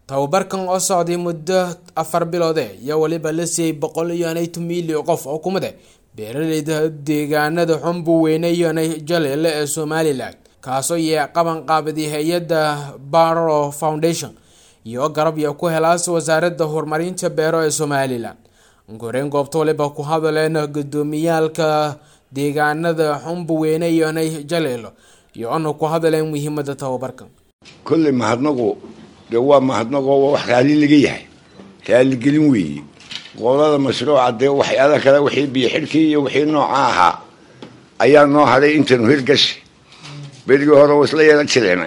tababarkan oo socday muddo afar biloode iyo weliba la siiyey boqol iyo nayton milyan qof oo kumid ah beeraleyda deegaanada xumbu weyne iyo jaleele ee somalilan kaasoo yee qaban qaabiday hay-adda barro foundation iyo garab iyo ku helaas wasaaradda horumarinta beero ee somalilan goreyn goobta waliba ku hadaleen gudoomiyaalka deegaanada xumbu weyne iyo jaleelo iyo ana ku hadaleen muhiimada tababarkan kolley mahadnaqu dee waa mahadnaqoo waa wax raali laga yahay raaligelin weeye qolada mashruuca dee waxyaala kale wixii biyo xidhkii iyo wixii nooca ahaa ayaa noo hadhay intanu hirgashi berigii hore wa isla yeelan jireena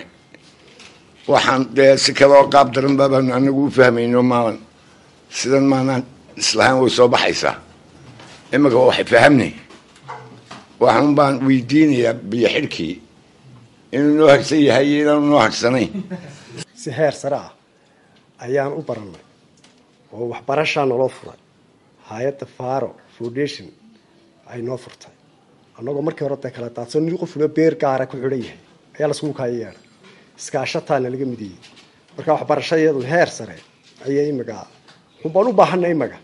waxaan dee si kaloo qaab daran baabaanu anagu u fahmayno maalan sidan maanaan islahaan way soo baxaysaa iminka waa waxay fahamnay waxaan baan weydiinayaa biyo xidhkii inuu noo hagsan yahay iyo inaanu noo hagsanayn si heer sare ah ayaan u barannay oo waxbarashaa naloo furay hay-adda faro foundation ay noo furtay annagoo markii hore dee kala daadsan nin qofuna beer gaara ku xidhan yahay ayaa laskugu kaaya yeedhay iskaashataana laga midiyey marka waxbarashayadu heer sare ayay imaga xunbaan u baahanay imaga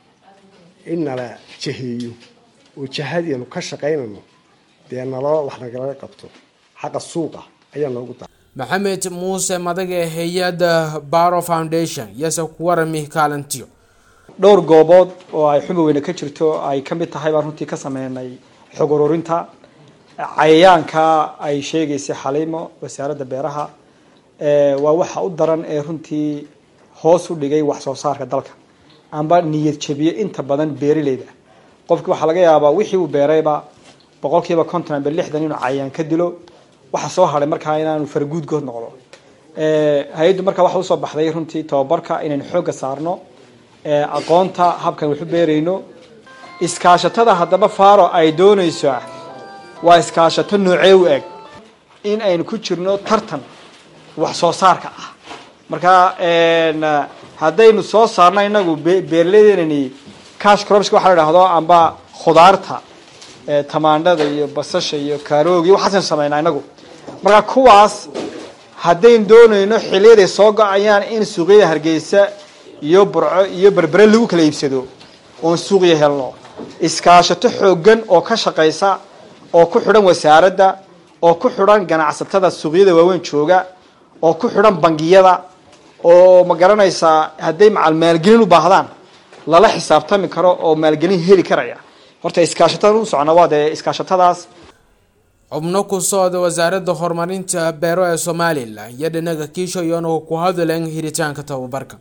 in nala jaheeyo oo jahadianu ka shaqaynayno dee naloo wax nagala qabto xagga suuqa ayaa noogu da maxamed muuse madaga hay-adda barro foundation yase ku warami kaalintiyo dhowr goobood oo ay xubaweyne ka jirto ay ka mid tahay baan runtii ka sameynay xog ururinta cayayaanka ay sheegaysay xaliimo wasaaradda beeraha waa waxa u daran ee runtii hoos u dhigay wax soo saarka dalka amba niyad jabiye inta badan beerileyda qofki waxaa laga yaabaa wixii uu beerayba boqol kiiba konton amba lixdan inuu cayayaan ka dilo waxa soo haray markaa inaanu farguud good noqdo hay-addu markaa waxa usoo baxday runtii tababarka inaynu xoogga saarno aqoonta habkan waxu beerayno iskaashatada haddaba faro ay doonayso waa iskaashato noocee u eg in aynu ku jirno tartan wax soo saarka ah markaa haddaynu soo saarno inagu beeraleydeenani cash cropska waxa la idhahdo amba khudaarta tamaandhada iyo basasha iyo kaaroogi waxaasaynu sameynaa inagu marka kuwaas haddaynu doonayno xiliyaday soo go-ayaan in suuqyada hargeysa iyo burco iyo berbere lagu kala iibsado oon suuqya helno iskaashato xoogan oo ka shaqaysa oo ku xidhan wasaaradda oo ku xidhan ganacsatada suuqyada waaweyn jooga oo ku xidhan bangiyada oo ma garanaysaa hadday macal maalgelin u baahdaan lala xisaabtami karo oo maalgelin heli karaya horta iskaashatada u socona waa dee iskaashatadaas xubno ku socda wasaaradda horumarinta beero ee somalilan iyo dhinaga kiisho iyona ku hadaleen hiritaanka tababarka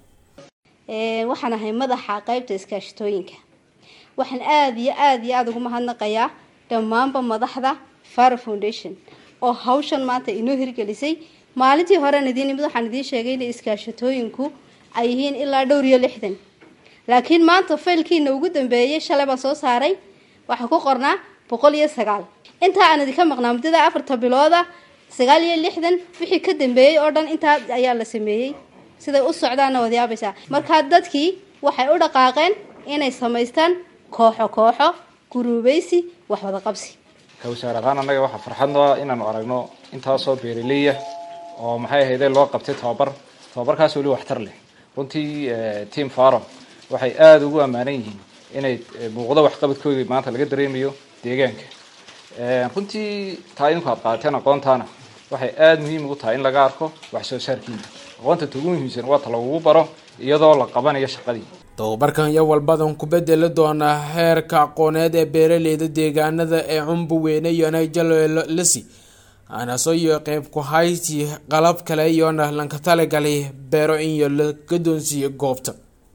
waxaan ahay madaxa qeybta iskaashatooyinka waxaan aada iyo aada iyo aada ugu mahadnaqayaa dhammaanba madaxda faro foundation oo hawshan maanta inoo hirgelisay maalintii horean idiin imid waxaan idiin sheegay inay iskaashatooyinku ay yihiin ilaa dhowr iyo lixdan laakiin maanta faylkiina ugu dambeeyay shalay baan soo saaray waxaa ku qornaa boqol iyo sagaal intaa aan idinka maqnaa muddada afarta bilooda sagaal iyo lixdan wixii ka dambeeyey oo dhan intaa ayaa la sameeyey siday u socdaanna waad yaabaysaa markaa dadkii waxay u dhaqaaqeen inay samaystaan kooxo kooxo guruubeysi wax wada qabsi ka wasaar ahaan annaga waxaa farxadno ah inaanu aragno intaasoo beeraleya oo maxay ahayde loo qabtay tababar tababarkaas weli waxtar leh runtii team faro waxay aada ugu ammaanan yihiin inay muuqdo waxqabadkoodii maanta laga dareemayo deegaanka runtii taa idinku aad qaateen aqoontaana waxay aada muhiim ugu tahay in laga arko wax soo saarkiina aqoonta ta ugu muhiimsan waa ta lagugu baro iyadoo la qabanayo shaqadii tababarkan iyo walbadan ku bedeli doonaa heerka aqooneed ee beeraleyda deegaanada ee cumbu weyne iyo nayjalolasi anaso iyo qeyb ku hayti qalab kale iyona lanka talagalay beero in iyo la gadoonsiiyo goobta